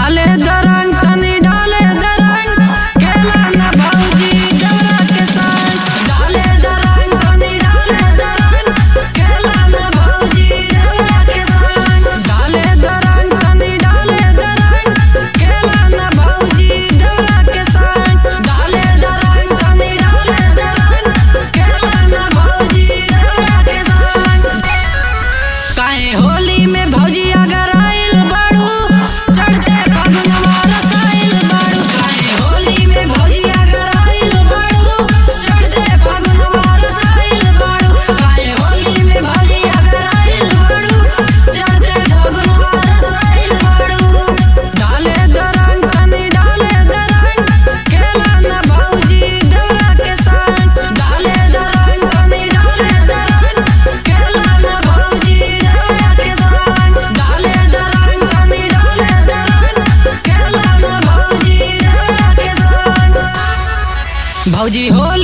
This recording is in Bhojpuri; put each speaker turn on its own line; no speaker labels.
डाले दरंग तनी डाले दरंग खेला न भौजी देवरा के संग डाले दरंग तनी डाले दरंग खेला न भौजी देवरा के संग डाले दरंग तनी डाले दरंग खेला न भौजी देवरा के संग डाले दरंग तनी डाले दरंग खेला न भौजी देवरा के संग काहे होली में भौजी अगर आइल बाड़ू चढ़ते फगुनवा रसाइल बाड़ू काहे होली में भौजी अगर आइल बाड़ू चढ़ते फगुनवा रसाइल बाड़ू काहे होली में भौजी अगर आइल बाड़ू चढ़ते फगुनवा रसाइल बाड़ू डाले दरंग तनी डाले दरंग खेला न भौजी देवरा के संग डाले दरंग तनी डाले दरंग खेला न भौजी देवरा के संग डाले दरंग तनी डाले दरंग खेला न भौजी देवरा के संग भौजी होली